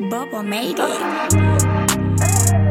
Bubba made it.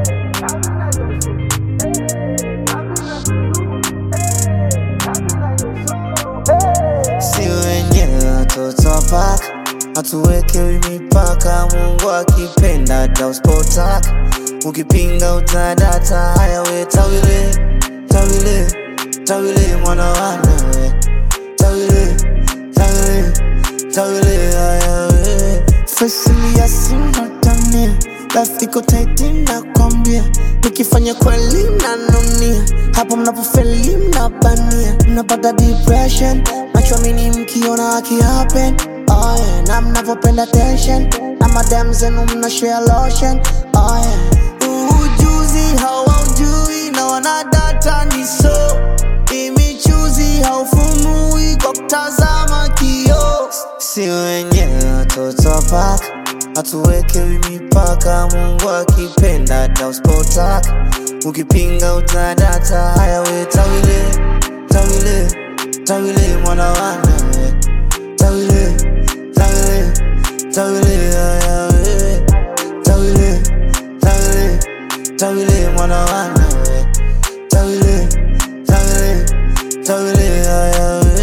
si wenyewe watoto wa paka, hatuwekewi mipaka. Mungu akipenda tauspotaka, ukipinga utadata. Haya we tawile, tawile, tawile mwana wanawe tawile, tawile, tawile haya we fasilia sinatamia lafiko taiti nakwambia nikifanya kweli nanunia hapo mnapofeli mnabania mnapata depression machwamini mkiona akihappen oh yeah. na mnapopenda tension na madam zenu mna share lotion oh yeah. ujuzi hawaujui na wanadata ni so imichuzi haufumui kwa kutazama kio si wenyewe watoto wa paka hatuwekewi mipaka mungu akipenda tauspotaka ukipinga utadata haya we tawile tawile tawile mwana wanawe tawile tawile tawile haya we tawile tawile tawile mwana wanawe tawile tawile tawile haya we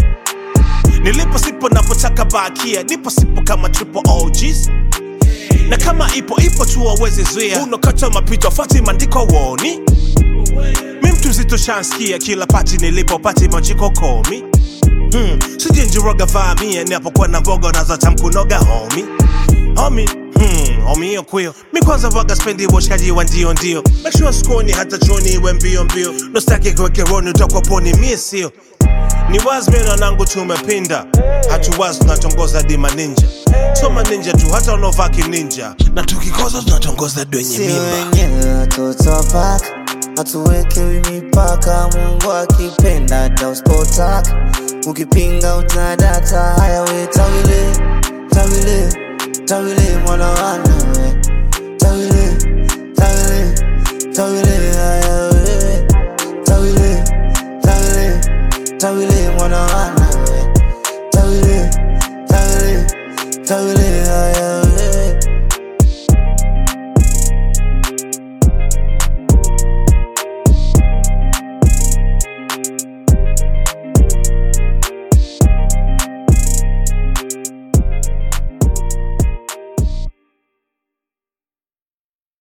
nilipo sipo napotaka bakia nipo sipo kama triple OGs na kama ipo ipo tu waweze zuia unakata mapito fati maandiko woni mi mtu mzito shanskia kila pati nilipo pati majiko komi hmm. sijenjiroga vaamia napokuwa na voga nazata mkunoga homi homi Hmm, homi hiyo kwio mi kwanza vaga spendi uboshkaji wa ndio ndio make sure skoni hata choni iwe mbio mbio nostaki kuwekeroni utakwa poni mie sio ni wazi mimi na nangu tumepinda hatuwazi tunatongoza dima ninja soma ninja tu hata unaovaa kininja na tukikoza tunatongoza dwenye si mimba wenyewe watoto wa paka hatuwekewi mipaka mungu akipenda tauspotaka ukipinga utadata haya we tawile tawile tawile mwana wanawe tawile tawile tawile haya we tawile tawile tawile mwana wanawe tawile tawile tawile